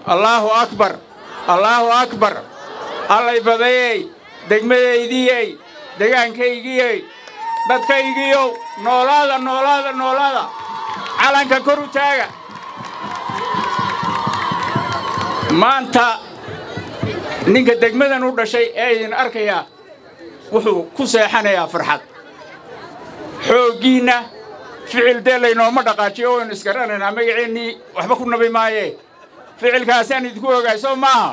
allaahu akbar allaahu akbar allay badayey degmadaydiyey degaankaygiyey dadkaygiyow noolaada noolaada noolaada calanka kor u taaga maanta ninka degmadan u dhashay ee idin arkayaa wuxuu ku seexanayaa farxad xooggiinna ficil dee laynooma dhaqaajiyo waynu isgaranaynaa magaceennii waxba ku nabi maayee ficilkaasaan idinku ogaay soo maaha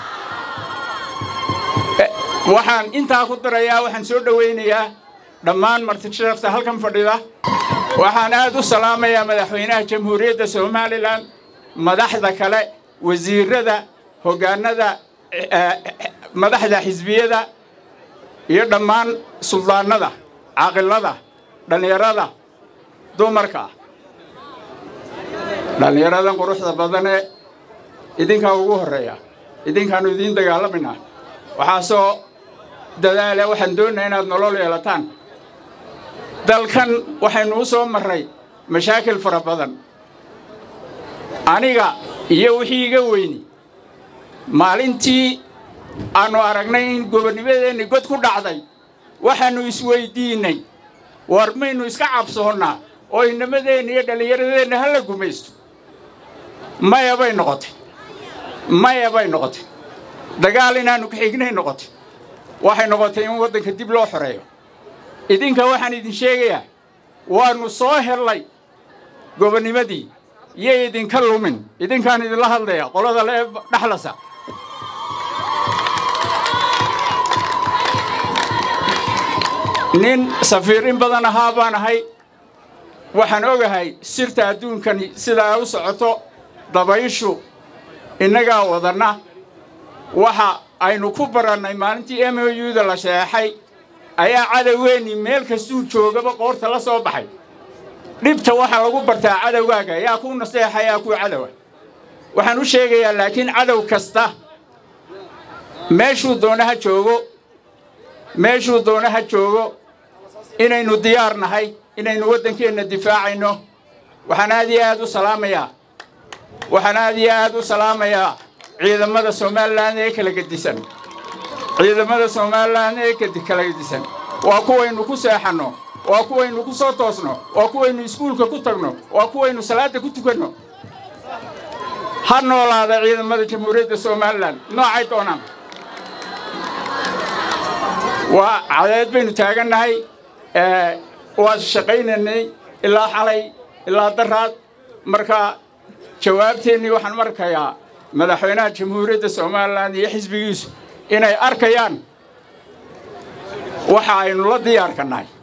waxaan intaa ku darayaa waxaan soo dhowaynayaa dhammaan martisharafta halkan fadhida waxaan aad u salaamayaa madaxweynaha jamhuuriyadda somalilan madaxda kale wasiirrada hoggaanada madaxda xisbiyada iyo dhammaan suldaannada caaqilada dhallinyarada dumarka dhallinyaradan quruxda badanee idinkaa ugu horreeya idinkaannu idiin dagaalamayna waxaasoo dadaala waxaan doonayaa inaad nolol yeelataan dalkan waxaynu u soo marray mashaakil fara badan aniga iyo wixii iga weyni maalintii aannu aragnay in gobonnimadeenni god ku dhacday waxaannu isweyddiinnay war maynu iska cabsoonnaa oo inamadeenna iyo dhallinyaradeenna ha la gumaysto maya bay noqotay maya bay noqotay dagaal inaannu ka xignay noqotay waxay noqotay in waddanka dib loo xoreeyo idinka waxaan idin sheegayaa waannu soo hellay gobonnimadii iyo idinka lumin idinkaan idinla hadlaya qolada lee dhaxlasa nin safiir in badan ahaa baan ahay waxaan ogahay sirta adduunkani sidaa u socoto dabayshu innagaa wadanna waxa aynu ku barannay maalintii m o u-da la sheexay ayaa cadowgeennii meel kastuu joogaba qoorta la soo baxay dhibta waxaa lagu bartaa cadowgaaga yaa kuu naseexa yaa kuu cadowa waxaan u sheegayaa laakiin cadow kasta meeshuu doona ha joogo meeshuu doona ha joogo inaynu diyaar nahay inaynu waddankeenna difaacayno waxaan aad iyo aad u salaamayaa waxaan aad iyo aad u salaamayaa ciidamada somalilan ee kala gedisan ciidamada somalilan ee kala gedisan waa kuwaynu ku seexanno waa kuwaynu ku soo toosno waa kuwaynu iskuulka ku tagno waa kuwaynu salaadda ku tukanno ha noolaada ciidamada jamhuuriyadda somalilan noocay doonaan waa cadeed baynu taagannahay waa shaqaynaynay ilaa xalay ilaa daraad marka jawaabteennii waxaan markayaa madaxweynaha jamhuuriyadda somalilan iyo xisbigiisu inay arkayaan waxa aynu la diyaarka nahay